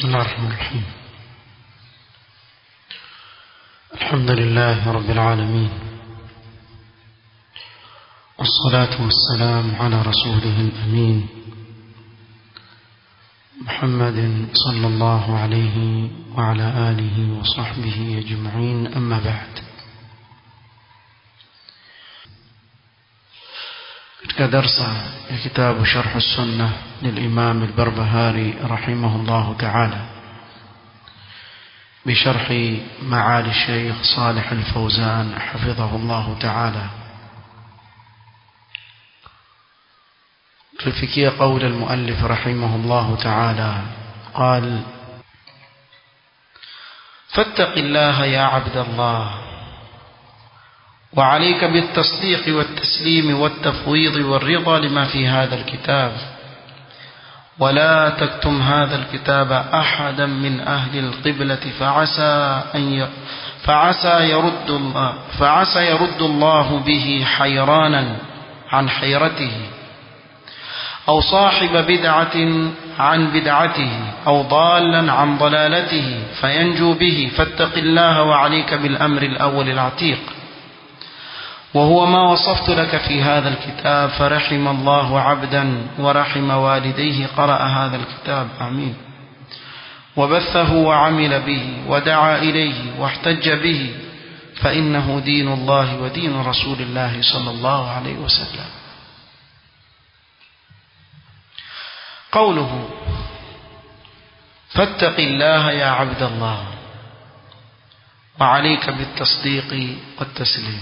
بسم الله الرحمن الرحيم الحمد لله رب العالمين والصلاة والسلام على رسوله الأمين محمد صلى الله عليه وعلى آله وصحبه أجمعين أما بعد katika darsa ya kitabu sharh sunna للإمام البربهاري رحمه الله تعالى بشرح معالي الشيخ صالح الفوزان حفظه الله تعالى تلفكي قول المؤلف رحمه الله تعالى قال فاتق الله يا عبد الله وعليك بالتصديق والتسليم والتفويض والرضا لما في هذا الكتاب ولا تكتم هذا الكتاب أحدا من أهل القبلة فعسى أن ي... فعسى يرد الله فعسى يرد الله به حيرانا عن حيرته أو صاحب بدعة عن بدعته أو ضالا عن ضلالته فينجو به فاتق الله وعليك بالأمر الأول العتيق وهو ما وصفت لك في هذا الكتاب فرحم الله عبدا ورحم والديه قرأ هذا الكتاب آمين وبثه وعمل به ودعا إليه واحتج به فإنه دين الله ودين رسول الله صلى الله عليه وسلم قوله فاتق الله يا عبد الله وعليك بالتصديق والتسليم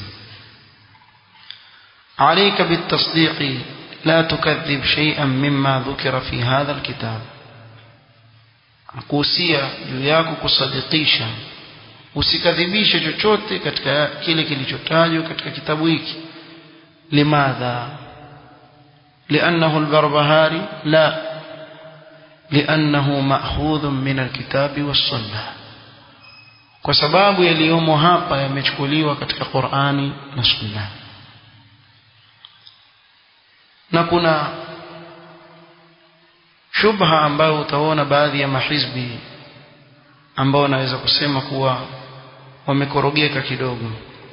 عليك بالتصديق لا تكذب شيئا مما ذكر في هذا الكتاب akuhusia juu yako kusadikisha usikadhibishe chochote katika kile kilichotajwa katika kitabu hiki limadha liannahu albarbahari la liannahu ma'khudhun min alkitabi was-sunnah kwa sababu yaliyomo hapa yamechukuliwa katika Qur'ani na Sunna na kuna shubha ambayo utaona baadhi ya mahizbi ambao naweza kusema kuwa wamekorogeka kidogo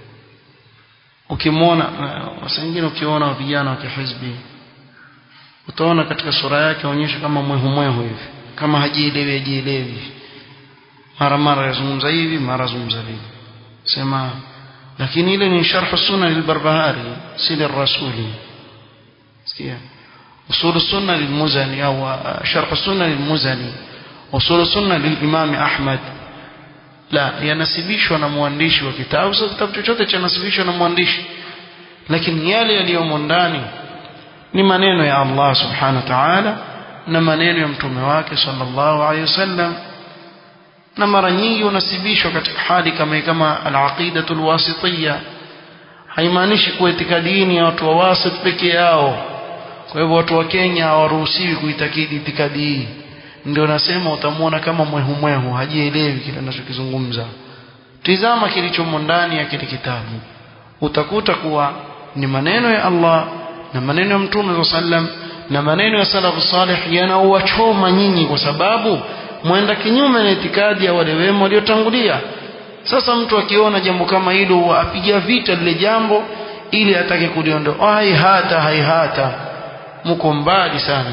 ukimwona wasa wengine ukiona vijana wa kihizbi utaona katika sura yake aonyesha kama mwehu mwehu hivi kama hajielewi hajielewi mara mara yazungumza hivi mara zungumza hivi sema lakini ile ni sharh sunna lilbarbahari si lirrasuli sikia usul السنه للمزني او شرح السنه للمزني usul السنه للامام احمد la yanasibishwa na mwandishi wa kitabu sio kitabu chochote chanasibishwa na mwandishi lakini yale yaliyomo ndani ni maneno ya Allah subhanahu wa ta'ala na maneno ya mtume wake sallallahu alayhi wasallam na mara nyingi unasibishwa katika hali kama kama al-aqidatul wasitiyya haimaanishi kuwa itikadi ya watu wa wasit peke yao kwa hivyo watu wa Kenya hawaruhusiwi kuitakidi itikadi hii ndio nasema utamwona kama mwehu mwehu hajielewi kile anachokizungumza tizama kilichomo ndani ya kile kitabu utakuta kuwa ni maneno ya Allah na maneno ya Mtume sallam na maneno ya salafu salih yanauwachoma nyinyi kwa sababu mwenda kinyume na itikadi ya wale wema waliotangulia sasa mtu akiona jambo kama hilo apiga vita lile jambo ili atake kuliondoa haihata haihata mko mbali sana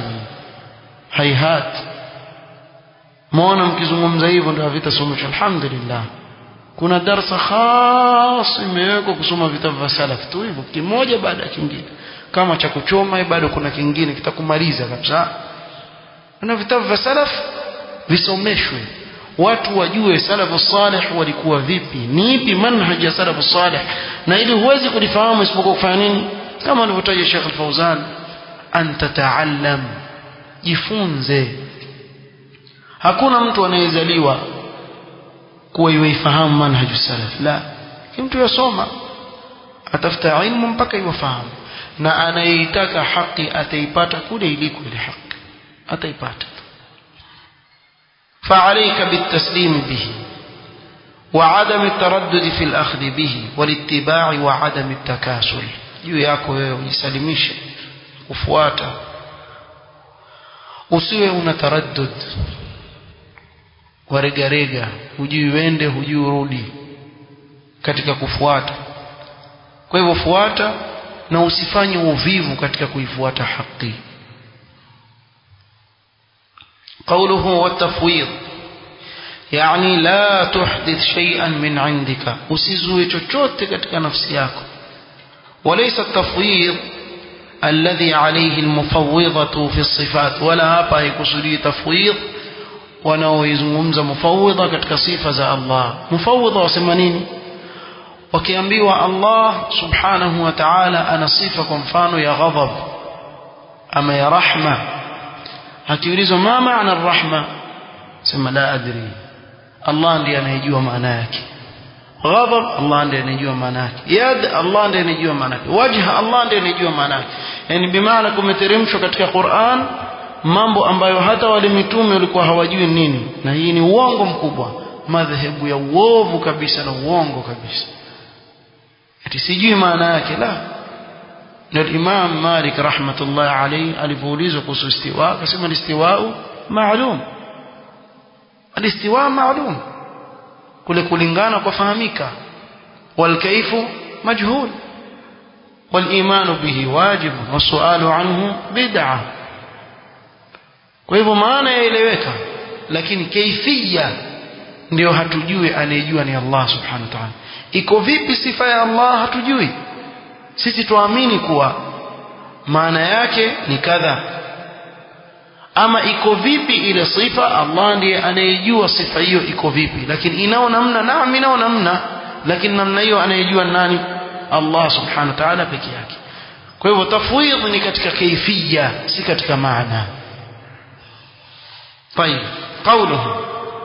haihat muona mkizungumza hivyo ndio vita somesha alhamdulillah kuna darasa khas imewekwa kusoma vitabu vya salaf tu hivyo kimoja baada ya kingine kama cha kuchoma bado kuna kingine kitakumaliza kabisa na vitabu vya salaf visomeshwe watu wajue salafu salih walikuwa vipi ni ipi manhaj ya salafu salih na ili huwezi kulifahamu isipokuwa kufanya nini kama alivyotaja Sheikh Al-Fauzan an tataallam jifunze hakuna mtu anayezaliwa kuwa yuifahamu manhaju salaf la mtu yasoma atafuta ilmu mpaka iwafahamu na anayeitaka haki ataipata kule iliko ile haki ataipata فعليك بالتسليم به وعدم التردد في الأخذ به والاتباع وعدم التكاسل juu yako wewe ujisalimishe kufuata usiwe una taraddud waregarega hujui wende hujui urudi katika kufuata kwa hivyo fuata na usifanye uvivu katika kuifuata haki قوله والتفويض يعني لا تحدث شيئا من عندك usizue chochote katika nafsi yako وليس التفويض الذي عليه المفوضة في الصفات ولا hapa haikusudii tafwidh wanaoizungumza mufawidha katika sifa za Allah mufawidha wasema nini wakiambiwa Allah subhanahu wa ta'ala ana sifa kwa mfano ya ghadhab ama ya rahma akiulizwa ma maana rahma sema la adri Allah ndiye anayejua maana yake ghadhab Allah ndiye anayejua maana yake yad Allah ndiye anayejua maana yake wajha Allah ndiye anayejua maana yake yani bimaana kumeteremshwa katika Qur'an mambo ambayo hata wale mitume walikuwa hawajui nini na hii ni uongo mkubwa madhehebu ya uovu kabisa na uongo kabisa ati sijui maana yake la ndio Imam Malik rahmatullah alayhi alipoulizwa kuhusu istiwa akasema istiwa maalum alistiwa maalum kule kulingana kwa fahamika والكيف مجهول والإيمان به واجب والسؤال عنه بدعة kwa hivyo maana yaeleweka lakini kaifia ndio hatujui anayejua ni Allah subhanahu wa ta'ala iko vipi sifa ya Allah hatujui sisi tuamini kuwa maana yake ni kadha ama iko vipi ile sifa Allah ndiye anayejua sifa hiyo iko vipi lakini inao namna naam inao namna lakini namna hiyo anayejua nani Allah subhanahu wa ta'ala peke yake kwa hivyo tafwidh ni katika kaifia si katika maana طيب قوله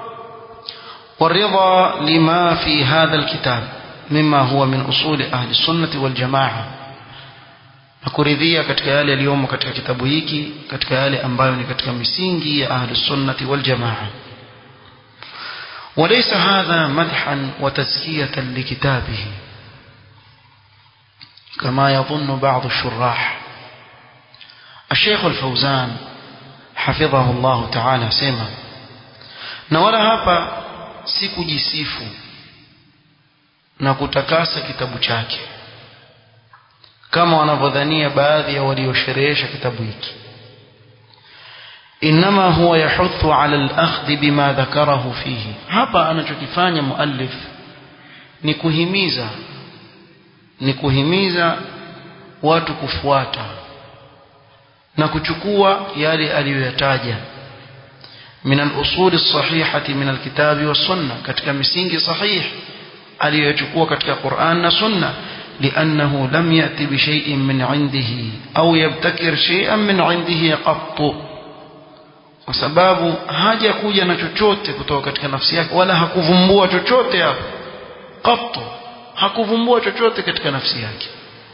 والرضا لما في هذا الكتاب مما هو من أصول أهل السنة والجماعة nakuridhia katika yale yaliyomo katika kitabu hiki katika yale ambayo ni katika misingi ya ahli sunnati wal jamaa وليس هذا مدحا وتزكية لكتابه كما يظن بعض الشراح الشيخ الفوزان حفظه الله تعالى سيما na wala hapa si kujisifu na kutakasa kitabu chake kama wanavyodhania baadhi ya waliosherehesha kitabu hiki inma huwa yahuthu ala al-akhdh bima dhakarahu fihi hapa anachokifanya muallif ni kuhimiza ni kuhimiza watu kufuata na kuchukua yale aliyoyataja من الأصول الصحيحة من الكتاب والسنة كتك مسينج صحيح aliyochukua katika Qur'an na Sunna لأنه لم يأتي بشيء من عنده أو يبتكر شيئا من عنده قط kwa sababu haja kuja na chochote kutoka katika nafsi yake wala hakuvumbua chochote hapo qattu hakuvumbua chochote katika nafsi yake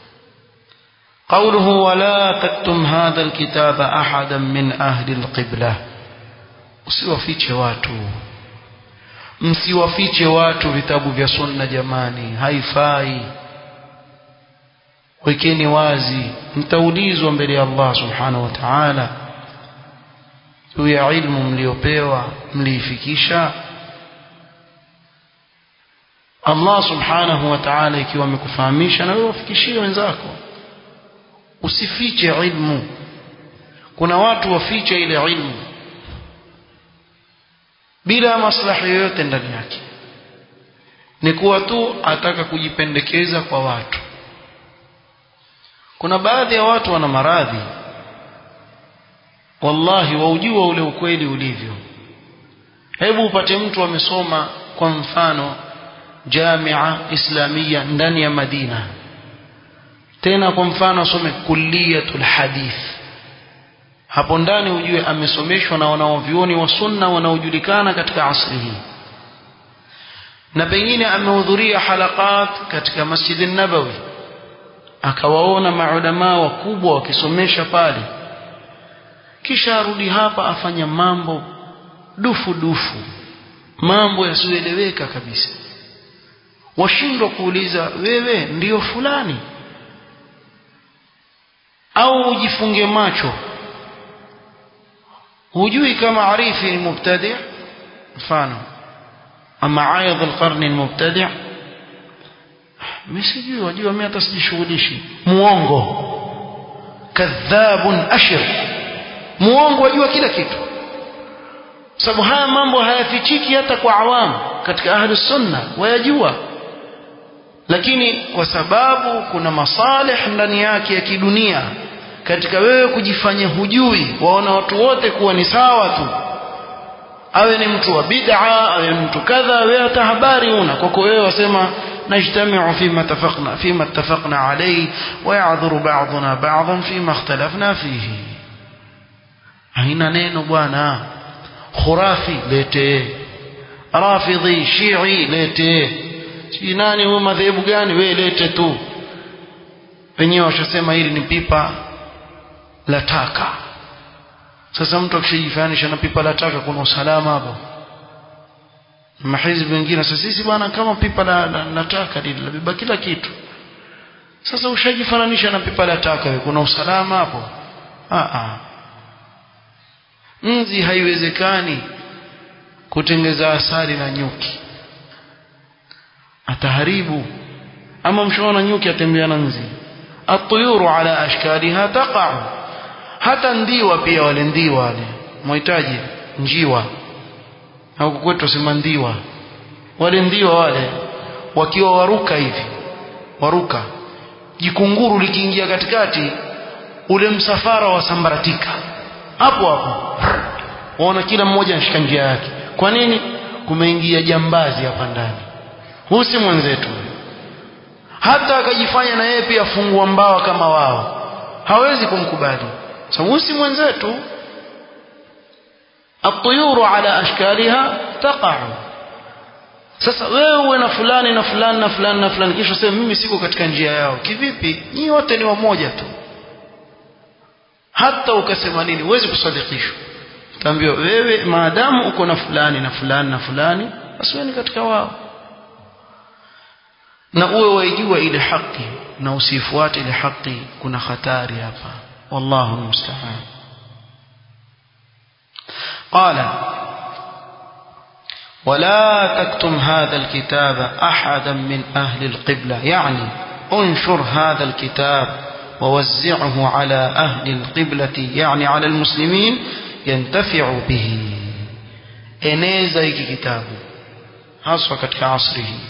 قوله ولا تكتم هذا الكتاب أحدا من أهل القبلة usiwafiche watu msiwafiche watu vitabu vya sunna jamani haifai wekeni wazi mtaulizwa mbele ya Allah subhanahu wa ta'ala juu ya ilmu mliopewa mliifikisha Allah subhanahu wa ta'ala ikiwa amekufahamisha na wewe wafikishie wenzako usifiche ilmu kuna watu wafiche ile ilmu bila maslahi yoyote ndani yake ni kuwa tu ataka kujipendekeza kwa watu kuna baadhi ya watu wana maradhi wallahi waujua ule ukweli ulivyo hebu upate mtu amesoma kwa mfano jamia islamia ndani ya Madina tena kwa mfano asome kulliyatul hadith hapo ndani ujue amesomeshwa na wanaovyuoni wa sunna wanaojulikana katika asri hii na pengine amehudhuria halakat katika masjidi nabawi akawaona maulamaa wakubwa wakisomesha pale kisha arudi hapa afanya mambo dufu dufu mambo yasiyoeleweka kabisa washindwa kuuliza wewe ndiyo fulani au ujifunge macho hujui kama arifi ni mubtadi mfano ama aidh alqarni almubtadi' mimi sijui wajua mimi hata sijishughulishi muongo kadhabun ashir muongo wajua kila kitu sababu haya mambo hayafichiki hata kwa awamu katika ahli sunna wayajua lakini kwa sababu kuna masalih ndani yake ya kidunia katika wewe kujifanya hujui waona watu wote kuwa ni sawa tu awe ni mtu wa bid'a awe ni mtu kadha wewe hata habari una kwako wewe wasema نجتمع فيما اتفقنا فيما اتفقنا عليه ويعذر بعضنا بعضا فيما اختلفنا فيه haina neno bwana khurafi lete rafidhi shii lete si nani huyo madhehebu gani we lete tu wenyewe washasema hili ni pipa la taka sasa mtu akishajifanisha na pipa la taka kuna usalama hapo mahizbi wengine sasa sisi bwana kama pipa la, la, la taka lile labeba kila kitu sasa ushajifananisha na pipa la taka we kuna usalama hapo ah ah nzi haiwezekani kutengeza asali na nyuki ataharibu ama mshaona nyuki atembea na nzi atuyuru ala ashkaliha taqa'u hata ndiwa pia wale ndiwa wale mhitaji njiwa au kwetu tusema ndiwa wale ndiwa wale wakiwa waruka hivi waruka jikunguru likiingia katikati ule msafara wa sambaratika hapo hapo waona kila mmoja anashika njia yake kwa nini kumeingia jambazi hapa ndani huyu si mwenzetu hata akajifanya na yeye pia fungua mbawa kama wao hawezi kumkubali sababu huyu si mwenzetu الطيور على أشكالها تقع sasa wewe uwe na fulani na fulani na fulani na fulani kisha sema mimi siko katika njia yao kivipi nyinyi wote ni wamoja tu hata ukasema nini huwezi kusadikishwa utaambiwa wewe maadamu uko na fulani na fulani na fulani basi wewe ni katika wao na uwe waijua ile haki na usifuate ile haki kuna hatari hapa wallahu musta'an قال ولا تكتم هذا الكتاب أحدا من أهل القبلة يعني انشر هذا الكتاب ووزعه على أهل القبلة يعني على المسلمين ينتفع به eneza hiki kitabu haswa katika asri hii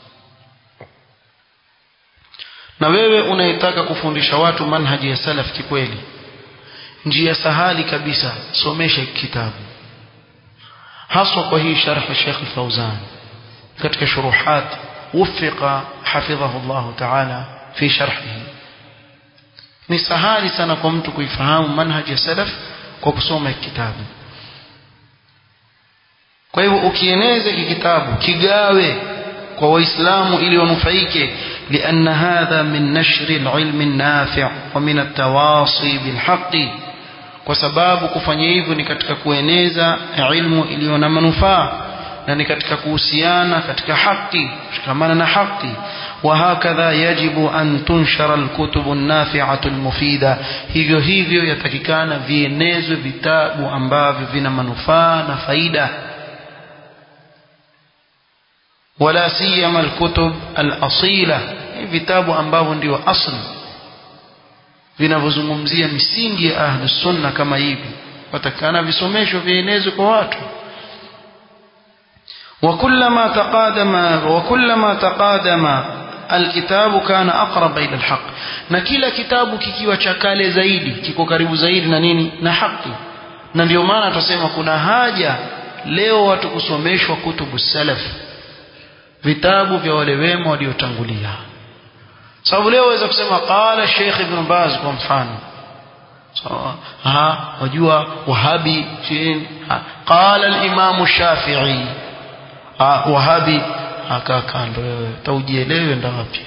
na wewe unayetaka kufundisha watu manhaji ya salaf kikweli njia sahali kabisa somesha kitabu haswa kwa hii sharh Sheikh Fauzan katika shuruhat وفق حفظه الله تعالى في شرحه ni sahali sana kwa mtu kuifahamu manhaji ya salaf kwa kusoma kitabu kwa hivyo ukieneza kitabu kigawe kwa waislamu ili wanufaike لأن هذا من نشر العلم النافع ومن التواصي بالحق kwa sababu kufanya hivyo ni katika kueneza ilmu iliyo na manufaa na ni katika kuhusiana katika haki kushikamana na haki وهكذا يجب أن تنشر الكتب النافعة المفيدة hivyo hivyo yatakikana vienezwe vitabu ambavyo vina manufaa na faida ولا سيما الكتب الأصيلة vitabu ambavyo ndio asli vinavyozungumzia misingi ya ahli sunna kama hivi watakana visomeshwe vienezwe kwa watu وكلما تقادم وكلما تقادم الكتاب كان اقرب الى الحق na kila kitabu kikiwa cha kale zaidi kiko karibu zaidi na nini na haki na ndio maana tutasema kuna haja leo watu kusomeshwa kutubu salaf vitabu vya wale wema waliotangulia sababu leo waweza kusema qala Sheikh Ibn Baz kwa mfano sawa ha wajua wahabi chini qala al-Imam Shafi'i ah wahabi akaa kando wewe taujielewe ndo wapi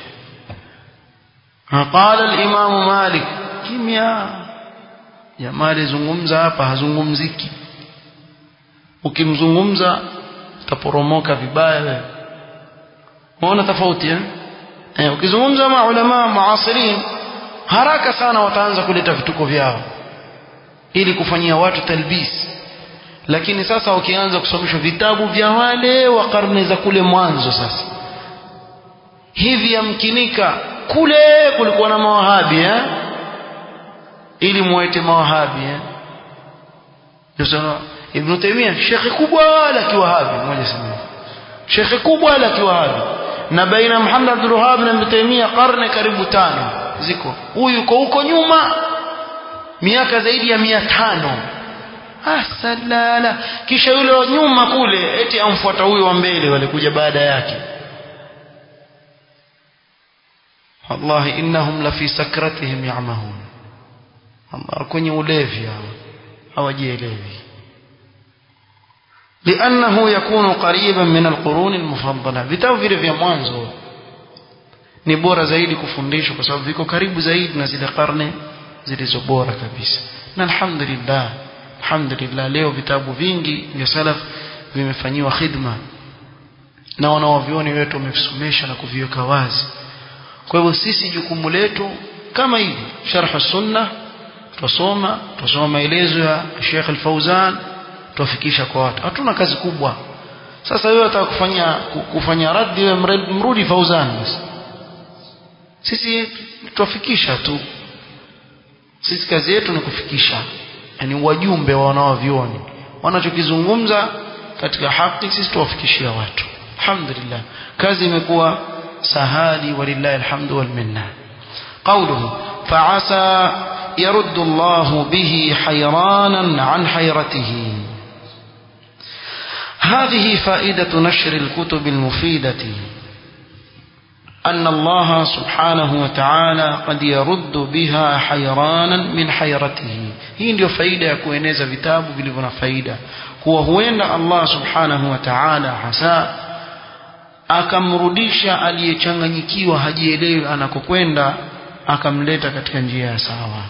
qala al-Imam Malik kimya jamaa alizungumza hapa hazungumziki ukimzungumza utaporomoka vibaya wewe unaona tofauti eh eh ukizungumza ma ulama muasirin haraka sana wataanza kuleta vituko vyao ili kufanyia watu talbis lakini sasa ukianza kusomeshwa vitabu vya wale wa karne za kule mwanzo sasa hivi yamkinika kule kulikuwa na mawahabi eh? ili muwaite mawahabi eh? Ibn Taymiyyah shekhe kubwa la kiwahabi mmoja sema shekhe kubwa la kiwahabi na baina Muhammad Abdul Wahhab na Ibn Taymiyyah karne karibu tano ziko huyu yuko huko nyuma miaka zaidi ya mia tano asalala kisha yule wa nyuma kule eti amfuata huyo wa mbele walikuja baada yake wallahi innahum la fi sakratihim ya'mahun Allah kwenye ulevi hawa hawajielewi لأنه يكون قريبا من القرون المفضلة vitabu vile vya mwanzo ni bora zaidi kufundishwa kwa sababu viko karibu zaidi na zile karne zilizo bora kabisa na alhamdulillah alhamdulillah leo vitabu vingi vya salaf vimefanyiwa khidma na wanaovioni wetu wamevisomesha na kuviweka wazi kwa hivyo sisi jukumu letu kama hivi sharh sunna tusoma tusoma maelezo ya Sheikh Al-Fauzan tuwafikisha kwa watu hatuna kazi kubwa sasa wewe unataka kufanya kufanya raddi wewe mrudi Fauzan basi sisi tuwafikisha tu sisi kazi yetu ni kufikisha yani wajumbe wa wanaovioni wanachokizungumza katika haki sisi tuwafikishia watu alhamdulillah kazi imekuwa sahali walillahi alhamdu wal minna qawluhu fa'asa يرد الله به حيرانا عن حيرته هذه فائدة نشر الكتب المفيدة أن الله سبحانه وتعالى قد يرد بها حيرانا من حيرته hii ndio faida ya kueneza vitabu vilivyo na faida kuwa huenda Allah subhanahu wa ta'ala hasa akamrudisha aliyechanganyikiwa hajielewi anakokwenda akamleta katika njia ya sawa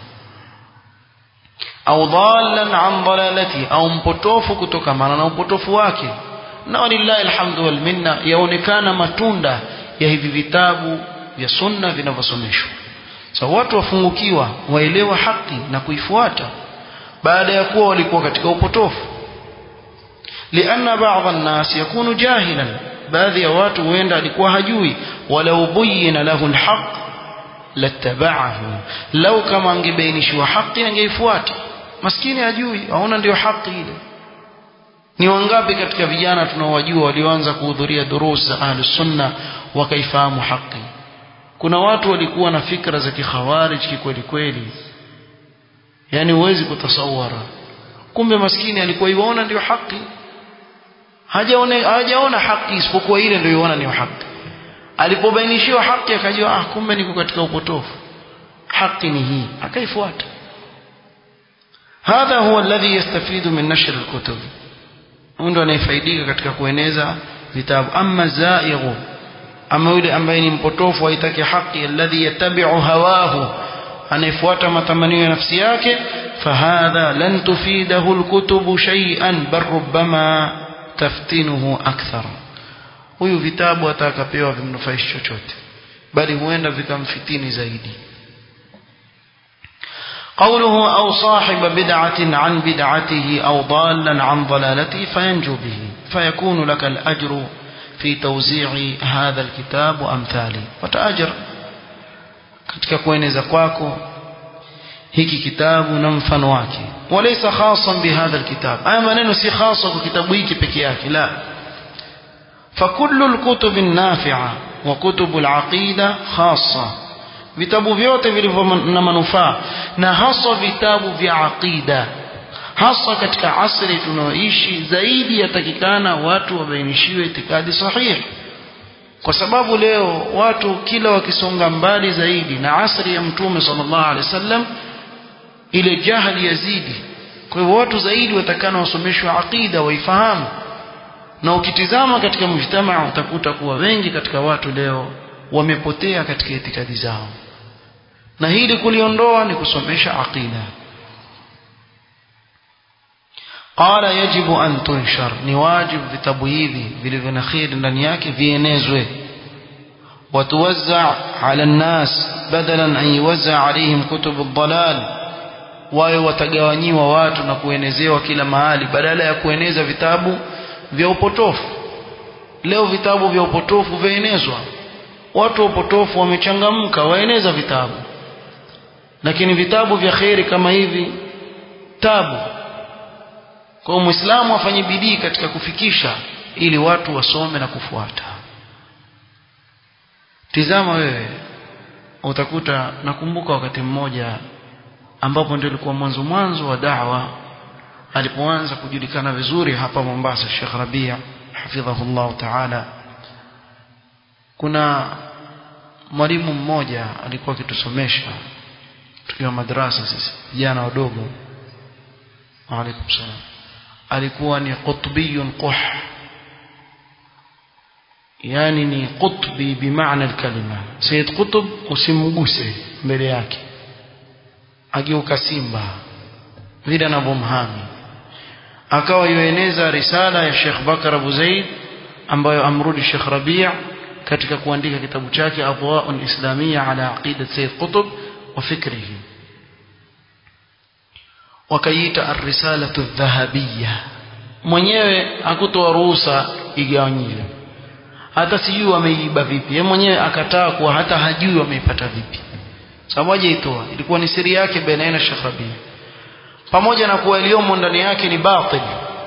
au dhallan an dalalati au mpotofu kutokamana na upotofu wake na walillahi alhamdu wal minna yaonekana matunda ya hivi vitabu vya sunna vinavyosomeshwa so watu wafungukiwa waelewa haki na kuifuata baada ya kuwa walikuwa katika upotofu lianna baadhi الناس yakunu jahilan baadhi ya watu huenda alikuwa hajui walau buyyina lahu alhaq lattaba'ahu lau kama angebainishiwa haki angeifuata maskini hajui aona ndio haki ile ni wangapi katika vijana tunaowajua walioanza kuhudhuria durus za ahli sunna wakaifahamu haki kuna watu walikuwa na fikra za kikhawarij kikweli kweli yani huwezi kutasawara kumbe maskini alikuwa iwaona ndio haki hajaona hajaona haki isipokuwa ile ndio iona ndio haki alipobainishiwa haki akajua ah kumbe niko katika upotofu haki ni hii akaifuata hadha huwa alladhi yastafidu min nashr alkutub ndo anayefaidika katika kueneza vitabu amma zaighu ama yule ambaye ni mpotofu haitaki haki alladhi yattabi'u hawahu anayefuata matamanio ya nafsi yake fahadha lan tufidahu alkutubu shay'an bal rubbama taftinuhu akthar huyu vitabu atakapewa vimnufaishi chochote bali huenda vikamfitini zaidi قوله أو صاحب بدعة عن بدعته أو ضالا عن ضلالته فينجو به فيكون لك الأجر في توزيع هذا الكتاب وأمثاله وتأجر katika kueneza kwako hiki kitabu na mfano wake walaysa khasan bihadha alkitab haya maneno si khasa kwa kitabu hiki peke yake la فكل الكتب النافعة وكتب العقيدة خاصة vitabu vyote vilivyo na manufaa na haswa vitabu vya aqida hasa katika asri tunaoishi zaidi yatakikana watu wabainishiwe itikadi sahihi kwa sababu leo watu kila wakisonga mbali zaidi na asri ya mtume sallallahu alaihi wasallam ile jahili yazidi kwa hivyo watu zaidi watakana wasomeshwe aqida waifahamu na ukitizama katika mujtamaa utakuta kuwa wengi katika watu leo wamepotea katika itikadi zao na hili kuliondoa ni kusomesha aqida qala yajibu an tunshar ni wajibu vitabu hivi vilivyo na kheri ndani yake vienezwe وتوزع على الناس بدلا أن يوزع عليهم كتب الضلال wawe watagawanyiwa watu na kuenezewa kila mahali badala ya kueneza vitabu vya upotofu leo vitabu vya upotofu vyaenezwa watu wa upotofu wamechangamka waeneza vitabu lakini vitabu vya kheri kama hivi tabu kwa muislamu afanye bidii katika kufikisha ili watu wasome na kufuata tizama wewe utakuta nakumbuka wakati mmoja ambapo ndio ilikuwa mwanzo mwanzo wa da'wa alipoanza kujulikana vizuri hapa Mombasa Sheikh Rabia hafidhahullah ta'ala kuna mwalimu mmoja alikuwa akitusomesha tukiwa madrasa sisi vijana wadogo waalaikum salam alikuwa ni qutbiyun quh yani ni qutbi bimaana alkalima Sayyid Qutb usimguse mbele yake ageuka simba vile anavyomhami akawa yueneza risala ya Sheikh Bakar Abu Zaid ambayo amrudi Sheikh Rabi' katika kuandika kitabu chake Adwa'un Islamiyya ala aqidat Sayyid Qutb wa fikrihi wakaiita ar-risalatu dhahabiyya mwenyewe hakutoa ruhusa igawanywe hata sijui wameiba vipi yeye mwenyewe akataa kuwa hata hajui wameipata vipi sababu hajaitoa ilikuwa ni siri yake baina na Sheikh Rabi pamoja na kuwa iliyomo ndani yake ni batil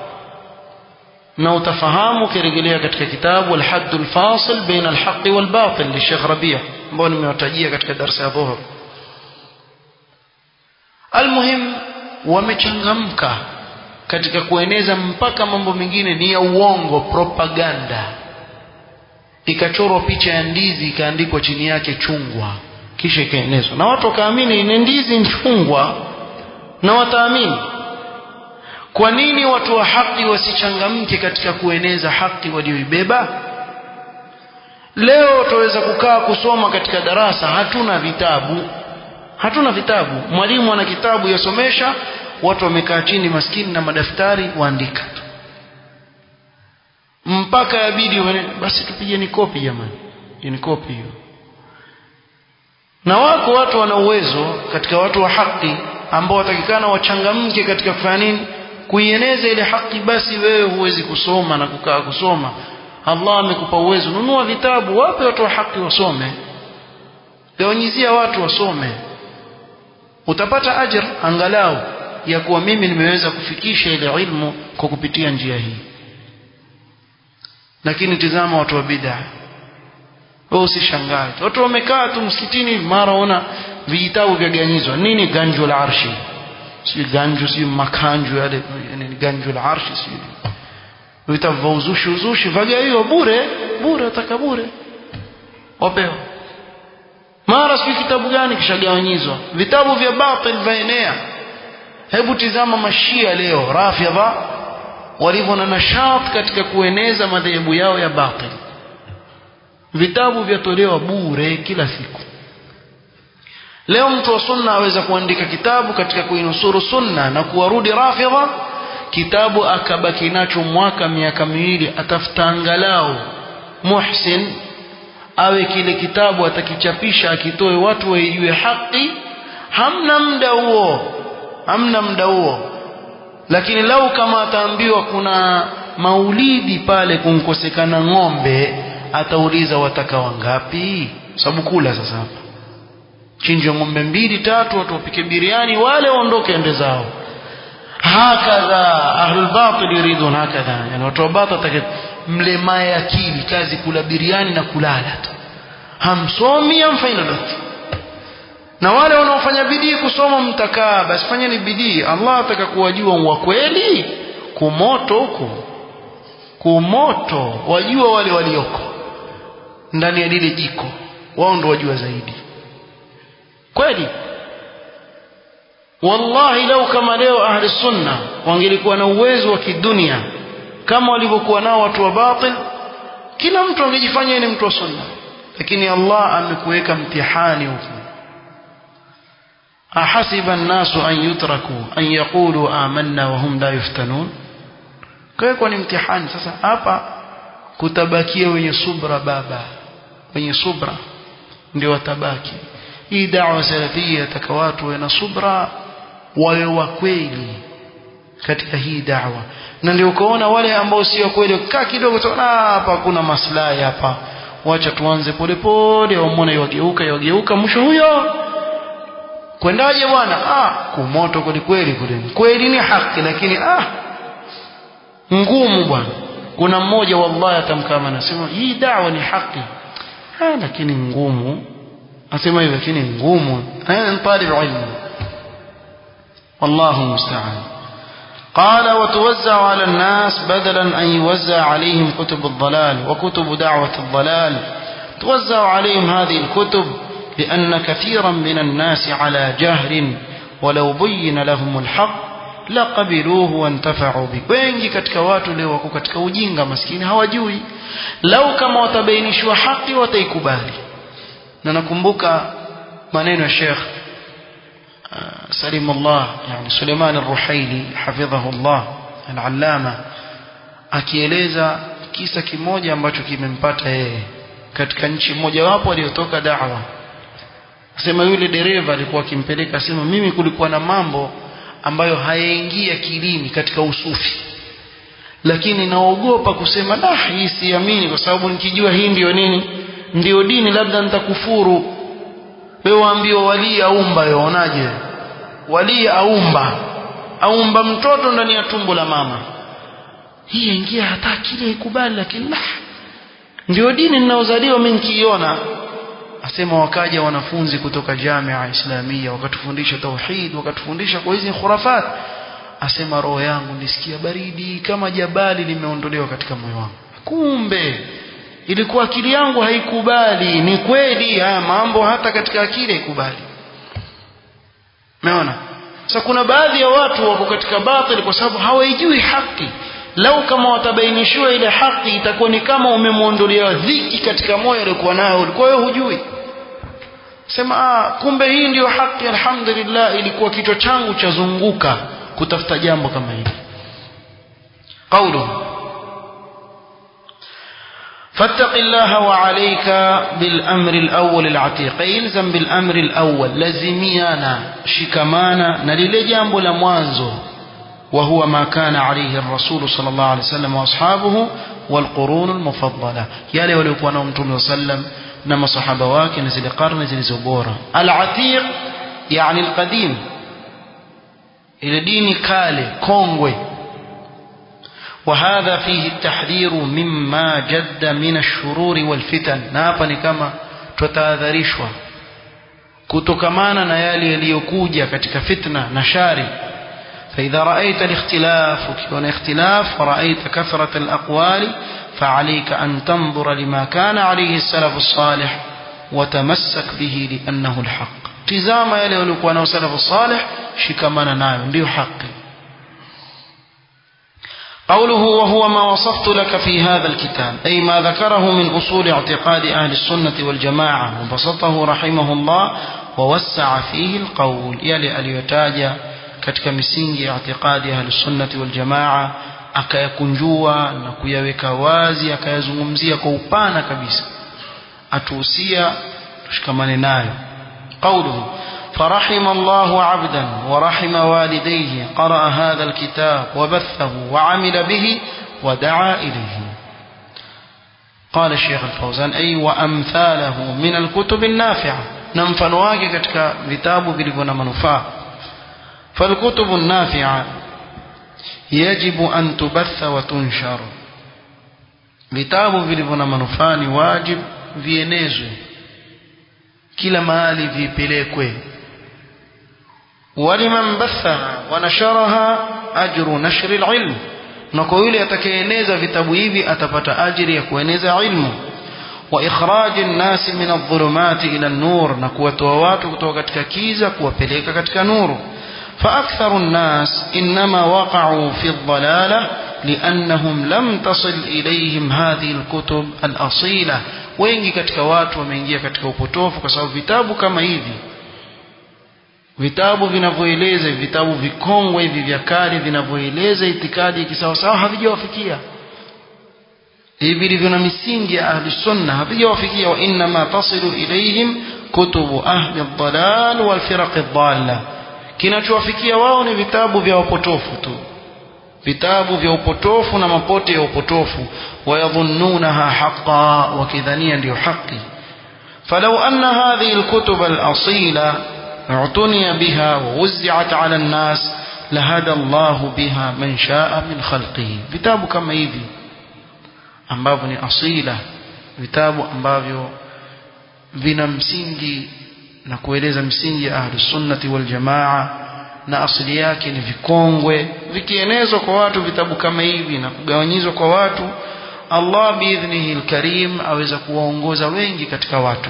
na utafahamu ukirejelea katika kitabu al-hadd al-fasil baina al-haqq wal-batil li Sheikh Rabi ambao nimewatajia katika darasa ya dhuhur almuhim wamechangamka katika kueneza mpaka mambo mengine ni ya uongo propaganda ikachorwa picha ya ndizi ikaandikwa chini yake chungwa kisha ikaenezwa na watu wakaamini ni ndizi chungwa na wataamini kwa nini watu wa haki wasichangamke katika kueneza haki walioibeba leo tuweza kukaa kusoma katika darasa hatuna vitabu hatuna vitabu mwalimu ana kitabu yasomesha watu wamekaa chini maskini na madaftari waandika tu mpaka yabidi basi tupigeni kopi jamani ni kopi hiyo na wako watu wana uwezo katika watu wa haki ambao watakikana wachangamke katika kufanya nini kuieneza ile haki basi wewe huwezi kusoma na kukaa kusoma Allah amekupa uwezo nunua vitabu wape watu wa haki wasome gawanyizia watu wasome utapata ajr angalau ya kuwa mimi nimeweza kufikisha ile ilmu kwa kupitia njia hii lakini tizama watu wa bid'a wewe usishangae watu wamekaa tu msikitini mara ona vijitabu vya ganyizwa nini ganju la arshi si ganju si makanju yale yani ganju la arshi si vitabu vya uzushi uzushi vagaiwa bure bure ataka bure wapewa mara si kitabu gani kishagawanyizwa vitabu vya batil vaenea hebu tizama mashia leo rafidha walivyo na nashat katika kueneza madhehebu yao ya batil vitabu vyatolewa bure kila siku leo mtu wa sunna aweza kuandika kitabu katika kuinusuru sunna na kuwarudi rafidha kitabu akabaki nacho mwaka miaka miwili atafuta angalau muhsin awe kile kitabu atakichapisha akitoe watu waijue haki hamna muda huo hamna muda huo lakini lau kama ataambiwa kuna maulidi pale kunkosekana ng'ombe atauliza wataka wangapi sababu kula sasa hapa chinjwa ng'ombe mbili tatu watu wapike biriani wale waondoke ende zao hakadha ahlul batil yuridun hakadha yani watu wa batil mlemaye akili kazi kula biriani na kulala tu hamsomi hamfanyi lolote na wale wanaofanya bidii kusoma mtakaa basi fanyeni bidii Allah ataka kuwajua wa kweli kumoto huko kumoto wajua wale walioko ndani ya lile jiko wao ndio wajua zaidi kweli wallahi lau kama leo ahli sunna wangelikuwa na uwezo wa kidunia kama walivyokuwa nao watu wa batil kila mtu angejifanya ni mtu wa sunna lakini Allah amekuweka mtihani huko ahasiba an-nasu an yutraku an yaqulu amanna wa hum la yuftanun kwa ni mtihani sasa hapa kutabakia wenye subra baba wenye subra ndio watabaki hii da'wa salafia taka watu wana subra wawe wa kweli katika hii da'wa na ndio ukaona wale ambao sio kweli kaa kidogo tuona hapa kuna maslahi hapa wacha tuanze polepole wamwone yageuka yageuka mwisho huyo kwendaje bwana ah kumoto kweli kweli kule kweli ni haki lakini ah ngumu bwana kuna mmoja wallahi atamkama anasema hii da'wa ni haki ah lakini ngumu asema hivyo lakini ngumu ana talib ilmu والله المستعان قال وتوزع على الناس بدلا أن يوزع عليهم كتب الضلال وكتب دعوة الضلال توزع عليهم هذه الكتب لأن كثيرا من الناس على جهل ولو بين لهم الحق لقبلوه وانتفعوا به wengi katika watu leo wako katika ujinga maskini hawajui lau kama watabainishwa haki wataikubali na nakumbuka maneno ya Sheikh سليم الله يعني سليمان الرحيلي حفظه الله العلامة akieleza kisa kimoja ambacho kimempata yeye katika nchi moja wapo aliyotoka da'wa sema yule dereva alikuwa akimpeleka sema mimi kulikuwa na mambo ambayo hayaingia kilini katika usufi lakini naogopa kusema la hii siamini kwa sababu nikijua hii ndio nini ndio dini labda nitakufuru wewe waambiwa wali aumba yaonaje wali aumba aumba mtoto ndani ya tumbo la mama hii ingia hata kile ikubali lakini la ndio dini ninaozaliwa mimi nikiiona asema wakaja wanafunzi kutoka jamia islamia wakatufundisha tauhid wakatufundisha kwa hizi khurafat asema roho yangu nisikia baridi kama jabali limeondolewa katika moyo wangu kumbe ilikuwa akili yangu haikubali ni kweli haya mambo hata katika akili haikubali umeona sasa kuna baadhi ya watu wako katika batili kwa sababu hawaijui haki lau kama watabainishiwa ile haki itakuwa ni kama umemwondolea dhiki katika moyo aliokuwa nayo ulikuwa wewe hujui sema ah, kumbe hii ndiyo haki alhamdulillah ilikuwa kichwa changu chazunguka kutafuta jambo kama hili قوله فاتق الله وعليك بالأمر الأول العتيق يلزم بالأمر الأول لزميانا شكمانا نليل جامب لموانزو وهو ما كان عليه الرسول صلى الله عليه وسلم وأصحابه والقرون المفضلة يالي ولو كان أمتم وسلم نما صحابة واكي نزل قرن نزل زبورة العتيق يعني القديم إلى دين كالي كونغوي وهذا فيه التحذير مما جد من الشرور والفتن نابا كما tutahadharishwa kutokamana na yale yaliyokuja katika fitna na shari فإذا رأيت الاختلاف وكون اختلاف ورأيت كثرة الأقوال فعليك أن تنظر لما كان عليه السلف الصالح وتمسك به لأنه الحق تزام يلي ولكوانا السلف الصالح شكمنا نايو ndio haki قوله وهو ما وصفت لك في هذا الكتاب أي ما ذكره من أصول اعتقاد أهل السنة والجماعة وبسطه رحمه الله ووسع فيه القول يلي اليتاجى katika misingi ya itikadi ahli sunnati wal jamaa akayakunjua na kuyaweka wazi akayazungumzia kwa upana kabisa atuhusia tushikamane nayo قوله فرحم الله عبدا ورحم والديه قرأ هذا الكتاب وبثه وعمل به ودعا إليه قال الشيخ الفوزان أي وأمثاله من الكتب النافعة نمفنواك كتك كتاب بلغنا منفاه فالكتب النافعة يجب أن تبث وتنشر vitabu vilivyo na manufaa ni wajib vienezwe kila mahali vipelekwe waliman bathaha wanasharaha ajru nashri alilm na kwa yule atakayeeneza vitabu hivi atapata ajiri ya kueneza ilmu wa ikhraji nnasi min adh-dhulumati ila an-nur na kuwatoa watu kutoka katika kiza kuwapeleka katika nuru فأكثر الناس إنما وقعوا في الضلالة لأنهم لم تصل إليهم هذه الكتب الأصيلة wengi katika watu wameingia katika upotofu kwa sababu vitabu kama hivi vitabu vinavyoeleza vitabu vikongwe hivi vya kale vinavyoeleza itikadi kisawasawa havijawafikia hivi vilivyo na misingi ya ahli sunna havijawafikia wa innama tasilu ilaihim kutubu ahli dhalal wal firaq dhalla kinachowafikia wao ni vitabu vya upotofu tu vitabu vya upotofu na mapote ya upotofu wayadhunnunaha haqa wakidhania ndio haki فلو أن هذه الكتب الأصيلة اعتني بها ووزعت على الناس لهدى الله بها من شاء من خلقه vitabu kama hivi ambavyo ni asila vitabu ambavyo vina msingi na kueleza msingi ya ahli sunnati wal jamaa na asili yake ni vikongwe vikienezwa kwa watu vitabu kama hivi na kugawanyizwa kwa watu Allah biidhnihi alkarim aweza kuwaongoza wengi katika watu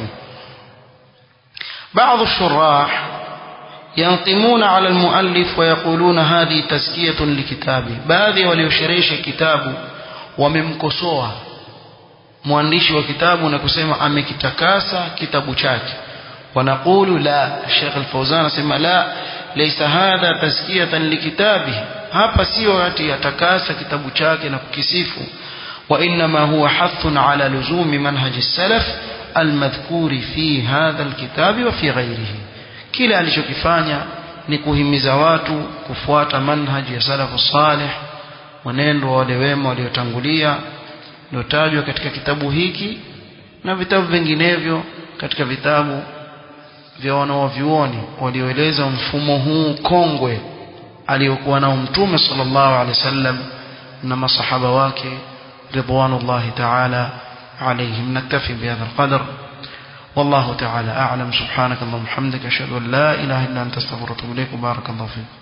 بعض الشراح ينقمون على المؤلف ويقولون هذه تزكية لكتابه baadhi waliosherehesha kitabu wamemkosoa mwandishi wa kitabu na kusema amekitakasa kitabu chake ونقول لا الشيخ الفوزان اسمع لا ليس هذا تزكية لكتابه hapa sio ati yatakasa kitabu chake na kukisifu وإنما هو حث على لزوم منهج السلف المذكور في هذا الكتاب وفي غيره kile alichokifanya ni kuhimiza watu kufuata manhaji ya salafu salih mwenendo wa wale wema waliotangulia uliotajwa katika kitabu hiki na vitabu vinginevyo katika vitabu vya wanaovyuoni walioeleza mfumo huu kongwe aliyokuwa nao mtume sallallahu alaihi wasallam na masahaba wake ridwanullahi ta'ala عليهم نكتفي بهذا القدر والله تعالى أعلم سبحانك اللهم وبحمدك أشهد أن لا إله إلا أنت استغفرك وأتوب إليك وبارك الله فيك